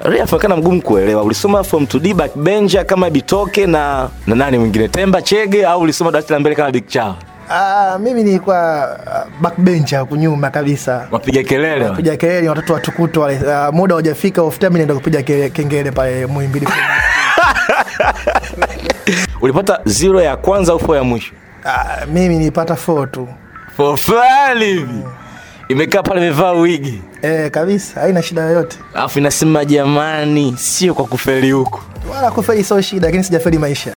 Refa kana mgumu kuelewa. Ulisoma form 2D backbencher kama Bitoke na na nani mwingine? Temba Chege au ulisoma darasa la mbele kama Big Chao? Ah, mimi nilikuwa ah, backbencher huku nyuma kabisa. Wapiga kelele. wa. Piga kelele watoto watukutu wale. Ah, muda hujafika off time naenda kupiga ke- kengele pale Muhimbili. Ulipata zero ya kwanza au four ya mwisho? Ah, mimi nilipata 4 tu. For fulani hivi. Imekaa pale imevaa wigi. Eh, kabisa haina shida yoyote. Alafu inasema jamani, sio kwa kufeli huko. Wala kufeli sio shida, lakini sijafeli maisha.